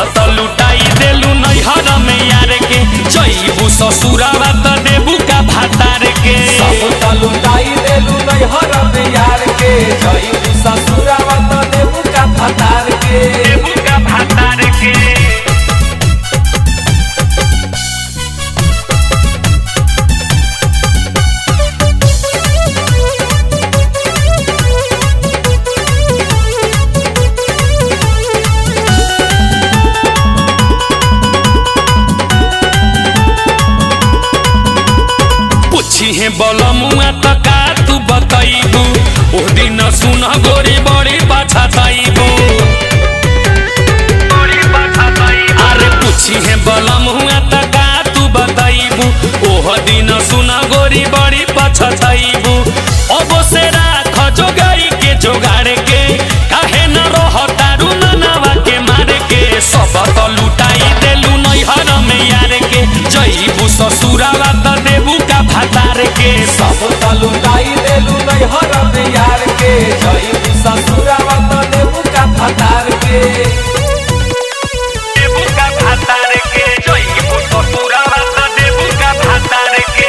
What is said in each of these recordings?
त लुटाई देलू नैहर में यार के जईबू ससुरावा त देबू का भातार के सब त लुटाई देलू नैहर में यार के जईबू ससुरावा त देबू का फतार के देबू का भातार के पूछी है बलमुआ त का तू बतैबू ओ दिन सुन गोरी बड़ी पछतैबू अरे पूछी है बलमुआ त का तू बतैबू ओह दिन सुन गोरी बड़ी पछतैबू अब से राख जोगाई के जोगाड़ के काहे न रह तारू ननावा के मारे के सब त लुटाई देलू नैहर में यार के जईबू ससुरावा त देबू का भातार के सब त लुटाई देलू नैहर में यार के जईबू ससुरावा त देबू का फतार के देबू का भातार के जईबू ससुरावा त देबू का भातार के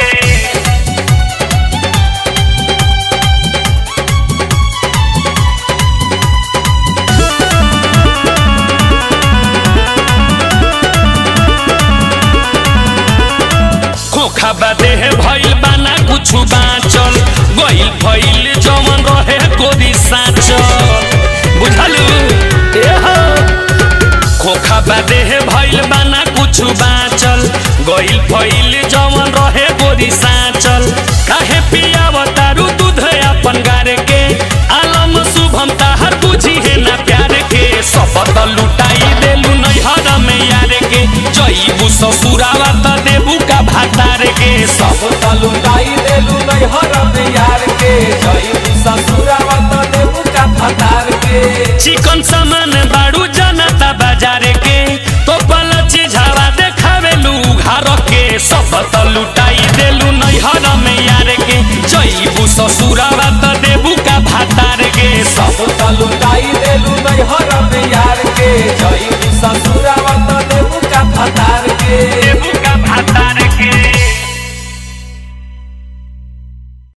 खोखा बादे भइल बाना कुछु बाँचल गइल भइल जवन रहे गोदी साँचल बुझलु ए हो खोखा बादे भइल बाना कुछु बाँचल गइल भइल जवन रहे गोदी साँचल काहे पियाव तारू दूध अपन गार के आलम शुभम ताहर बुझी है ना प्यार के शपथ लुटाई देलू नैहर में यार के जईबू ससुरावा त देबू का भातार के सब त लुटाई देलू नैहर में यार के जईबू ससुरावा त देबू का फतार के चिकन सामान बाड़ू जनता बाजार के तो पल चिझावा देखावेलू घर के सब त लुटाई देलू नैहर में यार के जईबू ससुरावा त देबू का भातार के सब त लुटाई देलू नैहर में यार के जईबू ससुरावा त देबू का फतार के